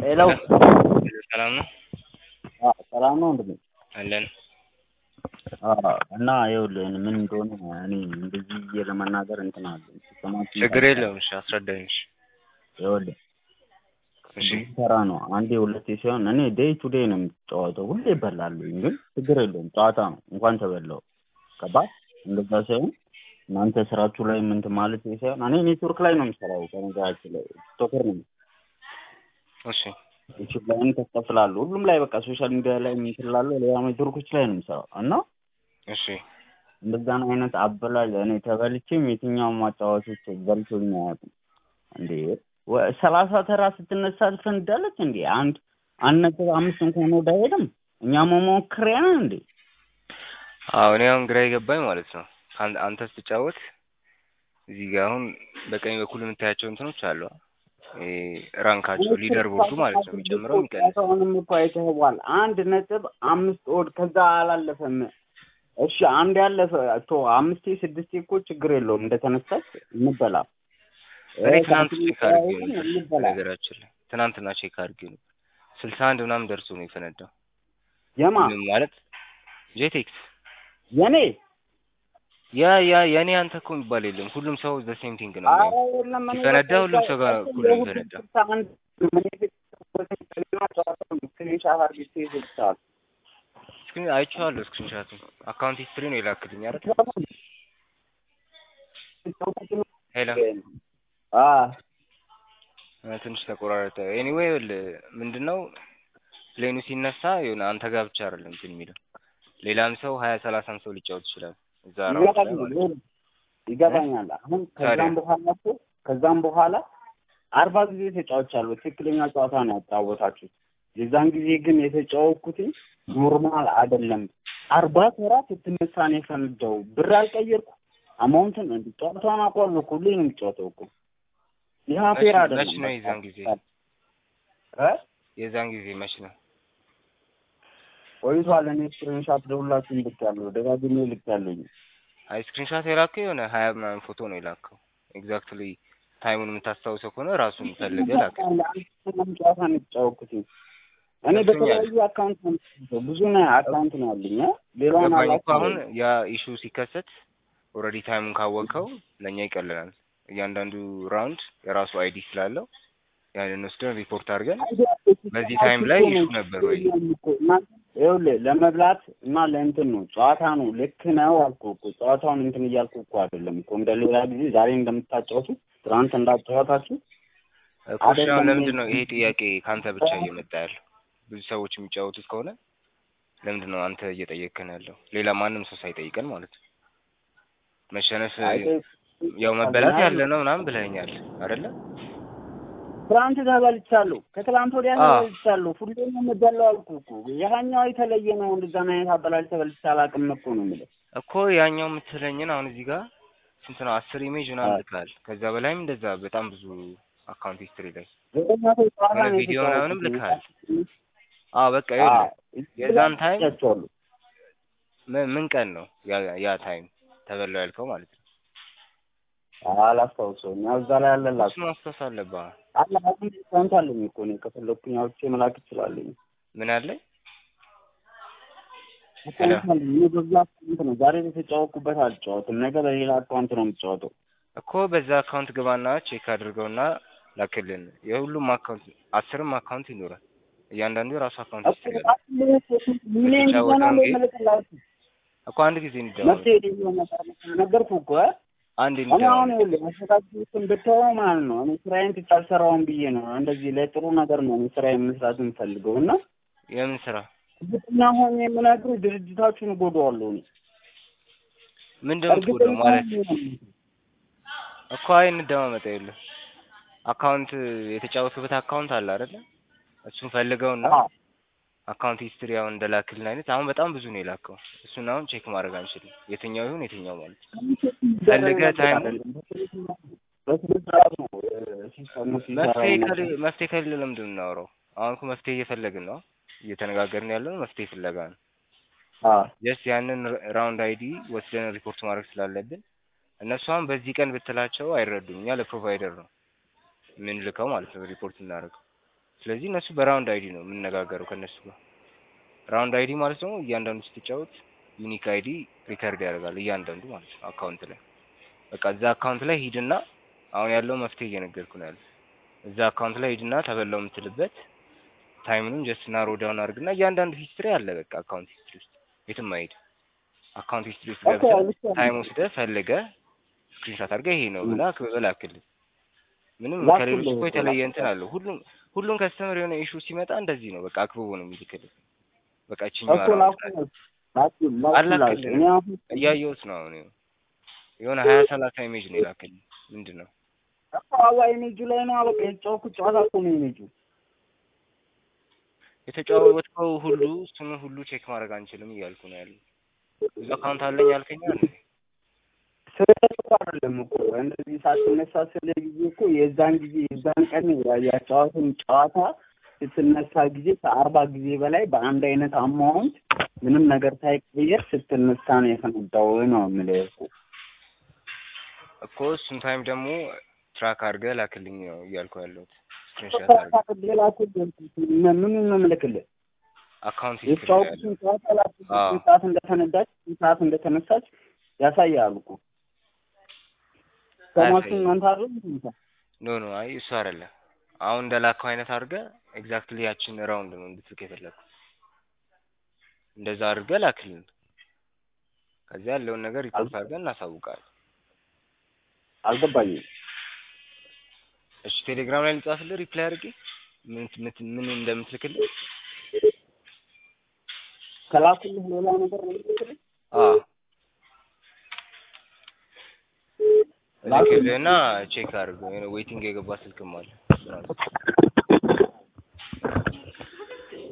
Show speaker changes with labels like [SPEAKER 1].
[SPEAKER 1] ሄሎ
[SPEAKER 2] ሰላም ነው
[SPEAKER 1] አዎ ሰላም ነው ወንድሜ
[SPEAKER 2] አለን
[SPEAKER 1] አዎ እና ይኸውልህ ምን እንደሆነ እኔ እንደዚህ ብዬ ለመናገር እንትን አለኝ ስማችን
[SPEAKER 2] ችግር የለውም እሺ አስረዳኝ እሺ
[SPEAKER 1] ይኸውልህ
[SPEAKER 2] እሺ
[SPEAKER 1] ብዙ ስራ ነው አንዴ ሁለቴ ሲሆን እኔ ዴይ ቱ ዴይ ነው የምትጫወተው ሁሌ ይበላለሁኝ ግን ችግር የለውም ጨዋታ ነው እንኳን ተበላው ገባህ እንደዛ ሳይሆን እናንተ ስራችሁ ላይ ምንት ማለት ሳይሆን እኔ ኔትወርክ ላይ ነው የምሰራው በነገራችን ላይ ቲክቶከር ነኝ
[SPEAKER 2] እሺ
[SPEAKER 1] ዩቲዩብ ላይም ተከፍላለሁ ሁሉም ላይ በቃ ሶሻል ሚዲያ ላይ የምትላለሁ ሌላ ኔትወርኮች ላይ ነው የምሰራው እና
[SPEAKER 2] እሺ
[SPEAKER 1] እንደዛን አይነት አበላል እኔ ተበልቼም የትኛውም ማጫወቶች በልቶኝ አያውቁም እንዴ ወ- ሰላሳ ተራ ስትነሳ ትፈንዳለች እንዴ አንድ አንድ ነጥብ አምስት እንኳን ወደ አይሄድም እኛ መሞክሪያ ነን እንዴ
[SPEAKER 2] አዎ እኔ አሁን ግራ የገባኝ ማለት ነው አን- አንተ ስትጫወት እዚህ ጋር አሁን በቀኝ በኩል የምታያቸው እንትኖች አሉ ይሄ ራንካቸው ሊደር ቦርዱ ማለት ነው የሚጨምረው የሚቀንስ
[SPEAKER 1] አሁንም እኮ አይተኸዋል አንድ ነጥብ አምስት ወድ ከዛ አላለፈም እሺ አንድ ያለፈ ቶ አምስቴ ስድስቴ እኮ ችግር የለውም እንደተነሳች እንበላ
[SPEAKER 2] እኔ ትናንት ቼክ አድርጌ
[SPEAKER 1] ግን
[SPEAKER 2] ነበር
[SPEAKER 1] እንበላ
[SPEAKER 2] ነገራችን ላይ ትናንትና ቼክ አድርጌ ነበር ስልሳ አንድ ምናምን ደርሶ ነው የፈነዳው
[SPEAKER 1] የማ
[SPEAKER 2] ምንም ማለት ጄቴክስ
[SPEAKER 1] የኔ
[SPEAKER 2] ያ ያ የኔ አንተ እኮ የሚባል የለም ሁሉም ሰው ዘ ሴም ቲንግ ነው
[SPEAKER 1] አረ
[SPEAKER 2] የሚያየው።
[SPEAKER 1] የለም እኔ
[SPEAKER 2] ሲፈነዳ
[SPEAKER 1] በቃ
[SPEAKER 2] ሁሉም ሰው ጋር
[SPEAKER 1] እኮ
[SPEAKER 2] እኩል ነው
[SPEAKER 1] የሁሉም
[SPEAKER 2] የሚፈነዳው
[SPEAKER 1] ስልሳ አንድ ምን ስክሪንሻት አድርጌ ይዘልታል
[SPEAKER 2] ስክሪን አይቼዋለሁ ስክሪንሻቱን አካውንት ሂስትሪ ነው የላክልኝ አይደል ሄሎ
[SPEAKER 1] አ
[SPEAKER 2] እ ትንሽ ተቆራረጠ ኤኒዌይ ምንድነው ፕሌኑ ሲነሳ የሆነ አንተ ጋር ብቻ አይደለም እንትን የሚለው ሌላም ሰው ሀያ ሰላሳም ሰው ሊጫወት ይችላል እዛ ራውንድ ላይ ማለት ነው
[SPEAKER 1] ይገባኛል አሁን ከዛም በኋላ እኮ ከዛም በኋላ አርባ ጊዜ ተጫውቻለሁ ትክክለኛ ጨዋታ ነው ያጫወታችሁት የዛን ጊዜ ግን የተጫወትኩት ኖርማል አይደለም አርባ ተራ ስትነሳ ነው የፈነዳው ብር አልቀየርኩ አማውንትን እንዲ ጨዋታውን አውቀዋለሁ እኮ ሁሌ ነው የሚጫወተው እኮ ይህ ፌር
[SPEAKER 2] መች-
[SPEAKER 1] አይደለም
[SPEAKER 2] መች ነው የዛን ጊዜ
[SPEAKER 1] እ
[SPEAKER 2] የዛን ጊዜ መች ነው
[SPEAKER 1] ቆይቷል እኔ ስክሪንሻት ደውላችሁን ልኬያለሁ ደጋግሜ ልኬያለሁኝ
[SPEAKER 2] አይ ስክሪንሻት የላከው የሆነ ሀያ ምናምን ፎቶ ነው የላከው ኤግዛክትሊ ታይሙን የምታስታውሰው ከሆነ ራሱን ፈልገህ ላክ
[SPEAKER 1] አንድ ጨዋታ ነው የተጫወትኩት እኔ
[SPEAKER 2] ገብቶኛል።
[SPEAKER 1] በተለያዩ አካውንት ነው የምትይዘው። ብዙ ነው አካውንት ነው ያለኝ እ? ሌላውን
[SPEAKER 2] ገባኝ እኮ አሁን
[SPEAKER 1] አላውቅም
[SPEAKER 2] ያ ኢሹ ሲከሰት ኦልሬዲ ታይሙን ካወቅከው ለእኛ ይቀልናል እያንዳንዱ ራውንድ የራሱ አይዲ ስላለው ያንን ወስደን ሪፖርት አድርገን በዚህ ታይም ላይ ኢሹ ነበር ወይ?
[SPEAKER 1] ይኸውልህ ለመብላት እና ለእንትን ነው ጨዋታ ነው ልክ ነው አልኩህ እኮ ጨዋታውን እንትን እያልኩ እኮ አይደለም እኮ እንደ ሌላ ጊዜ ዛሬ እንደምታጫወቱ ትናንት እንዳጫወታችሁ
[SPEAKER 2] እኮ እሺ አሁን
[SPEAKER 1] አይደለም
[SPEAKER 2] ለምንድን ነው ይሄ ጥያቄ ከአንተ ብቻ እየመጣ ያለው ብዙ ሰዎች የሚጫወቱት ከሆነ ለምንድን ነው አንተ እየጠየቅከን ያለው ሌላ ማንም ሰው ሳይጠይቀን ማለት ነው መሸነፍ ያው መበላት ያለ ነው ምናምን ብለኸኛል አይደለ
[SPEAKER 1] ትናንት ተበልቻለሁ ከትላንት ወዲያ
[SPEAKER 2] አዎ።
[SPEAKER 1] ተበልቻለሁ ሁሌ ነው የምበላው አልኩህ እኮ ያኛው የተለየ ነው እንደዛን አይነት አበላል ተበልቼ አላውቅም እኮ ነው የምልህ
[SPEAKER 2] እኮ ያኛው የምትለኝን አሁን እዚህ ጋር ስንት ነው አስር ኢሜጅ ምናምን
[SPEAKER 1] አዎ።
[SPEAKER 2] ልካል ከዛ በላይም እንደዛ በጣም ብዙ አካውንት ሂስትሪ ላይ
[SPEAKER 1] ዘጠኝ መቶ ጨዋታ
[SPEAKER 2] የሆነ
[SPEAKER 1] ነው
[SPEAKER 2] ቪዲዮ ምናምንም
[SPEAKER 1] የተጫወትኩት።
[SPEAKER 2] ልካል አዎ በቃ ይኸውልህ የዛን ታይም
[SPEAKER 1] አይቻቸዋለሁ።
[SPEAKER 2] ምን ምን ቀን ነው ያ ያ ታይም ተበላው ያልከው ማለት ነው
[SPEAKER 1] አላስታውሰውም ያው እዛ ላይ አለላችሁ
[SPEAKER 2] እሱ ማስታወስ አለብህ
[SPEAKER 1] አለ አሁን ዲስካውንት አለኝ እኮ እኔ ከፈለኩኝ አውጥቼ መላክ እችላለሁ
[SPEAKER 2] ምን አለኝ
[SPEAKER 1] ዲስካውንት አለኝ እኔ በዛ አካውንት ነው ዛሬ የተጫወትኩበት አልጫወትም ነገ በሌላ አካውንት ነው የምጫወተው
[SPEAKER 2] እኮ በዛ አካውንት ግባና ቼክ አድርገውና ላክልን የሁሉም አካውንት አስርም አካውንት ይኖራል እያንዳንዱ የራሱ አካውንት ሂስትሪ አለ
[SPEAKER 1] ሚሊዮን
[SPEAKER 2] የተጫወተውን
[SPEAKER 1] ሆና
[SPEAKER 2] ጌም
[SPEAKER 1] መልክላችሁ
[SPEAKER 2] እኮ አንድ ጊዜ እንደማመጥ
[SPEAKER 1] መፍትሄ ሊሆን ነገርኩህ እኮ እ?
[SPEAKER 2] አንድ
[SPEAKER 1] እኔ አሁን
[SPEAKER 2] እንደማመጥ
[SPEAKER 1] ይኸውልህ አስተካክሉትን ብትተወው ማለት ነው እኔ ስራዬን ትቼ አልሰራውም ብዬ ነው እንደዚህ ለጥሩ ነገር ነው እኔ ስራዬን መስራት የምፈልገው እና
[SPEAKER 2] የምን ስራ
[SPEAKER 1] እርግጠኛ ሆኜ የምነግርህ ድርጅታችሁን እጎዳዋለሁ እኔ
[SPEAKER 2] ምንድን ነው የምትጎዳው ማለት
[SPEAKER 1] ሆኜ
[SPEAKER 2] እኮ አይ እንደማመጣ የለም አካውንት የተጫወትክበት አካውንት አለ አይደለ እሱን ፈልገውና
[SPEAKER 1] አዎ
[SPEAKER 2] አካውንት ሂስትሪ አሁን እንደላክልን አይነት አሁን በጣም ብዙ ነው የላከው እሱን አሁን ቼክ ማድረግ አንችልም የትኛው ይሁን የትኛው ማለት ነው ፈልገህ ታይም
[SPEAKER 1] በስነ ስርዓት ነው ሲስተሙ ሲሰራ
[SPEAKER 2] መፍትሄ
[SPEAKER 1] የነበረው።
[SPEAKER 2] ከሌ መፍትሄ ከሌለ ለምንድን ነው የምናወራው አሁን እኮ መፍትሄ እየፈለግን ነው እየተነጋገርን ያለው መፍትሄ ፍለጋ ነው
[SPEAKER 1] አዎ
[SPEAKER 2] ጀስት ያንን ራውንድ አይዲ ወስደን ሪፖርት ማድረግ ስላለብን እነሱ አሁን በዚህ ቀን ብትላቸው አይረዱም እኛ ለፕሮቫይደር ነው የምንልከው ማለት ነው ሪፖርት እናደርገው ስለዚህ እነሱ በራውንድ አይዲ ነው የምንነጋገረው ከእነሱ ጋር። ራውንድ አይዲ ማለት ደግሞ እያንዳንዱ ስትጫወት ዩኒክ አይዲ ሪከርድ ያደርጋል እያንዳንዱ ማለት ነው አካውንት ላይ። በቃ እዛ አካውንት ላይ ሂድና አሁን ያለው መፍትሄ እየነገርኩ ነው ያለው። እዛ አካውንት ላይ ሂድና ተበላው የምትልበት ታይምኑን ጀስት ናሮ ዳውን አድርግና እያንዳንዱ ሂስትሪ አለ በቃ አካውንት ሂስትሪ ውስጥ የትም አይሄድ። አካውንት ሂስትሪ ውስጥ ገብተህ ታይም ወስደህ ፈልገህ ስክሪንሻት አድርገህ ይሄ ነው ብላ ላክልህ። ምንም ከሌሎች እኮ የተለየ እንትን አለው። ሁሉም ሁሉም ከስተመር የሆነ ኢሹ ሲመጣ እንደዚህ ነው በቃ አክብቦ ነው የሚልክልህ። በቃ እችኛዋ አላክልህ እያየሁት ነው አሁን የሆነ ሀያ ሰላሳ ኢሜጅ ነው የላክልኝ። ምንድን ነው
[SPEAKER 1] አዋ ኢሜጁ ላይ ነው በቃ የተጫወኩት ጨዋታ እኮ ነው ኢሜጁ።
[SPEAKER 2] የተጫወትከው ሁሉ እሱን ሁሉ ቼክ ማድረግ አንችልም እያልኩ ነው ያለው። ብዙ አካውንት አለኝ ያልከኝ አለ
[SPEAKER 1] ስለሱ አይደለም እኮ እንደዚህ ሳትነሳ ስለ ጊዜ እኮ የዛን ጊዜ የዛን ቀን ያጫዋትን ጨዋታ ስትነሳ ጊዜ ከአርባ ጊዜ በላይ በአንድ አይነት አማውንት ምንም ነገር ሳይቀየር ስትነሳ ነው የተነዳው ነው የምልህ እኮ
[SPEAKER 2] እኮ እሱን ታይም ደግሞ ትራክ አድርገህ ላክልኝ ነው እያልኩ ያለሁት። ስክሪንሾት አድርገህ
[SPEAKER 1] ምኑን ነው የምልክልህ?
[SPEAKER 2] አካውንት
[SPEAKER 1] የተጫወቱትን ጨዋታ ላክልኝ ስንት ሰዓት እንደተነዳች ስንት ሰዓት እንደተነሳች ያሳያል እኮ ሰማችን እናንተ አይደል
[SPEAKER 2] ኖ ኖ አይ እሱ አይደለም። አሁን እንደላከው አይነት አድርገህ ኤግዛክትሊ ያችን ራውንድ ነው እንድትልክ የፈለግኩት። እንደዛ አድርገህ ላክልን። ከዚያ ያለውን ነገር ሪፖርት አድርገን እናሳውቃለን።
[SPEAKER 1] አልገባኝም።
[SPEAKER 2] እሺ ቴሌግራም ላይ ልጻፍልህ ሪፕላይ አድርጌ ምን ምን እንደምትልክልህ
[SPEAKER 1] ከላኩልህ ሌላ ነገር ነው የምትልክልህ?
[SPEAKER 2] አዎ ልክልህና ቼክ አድርገው ዌይቲንግ የገባ ስልክም አለ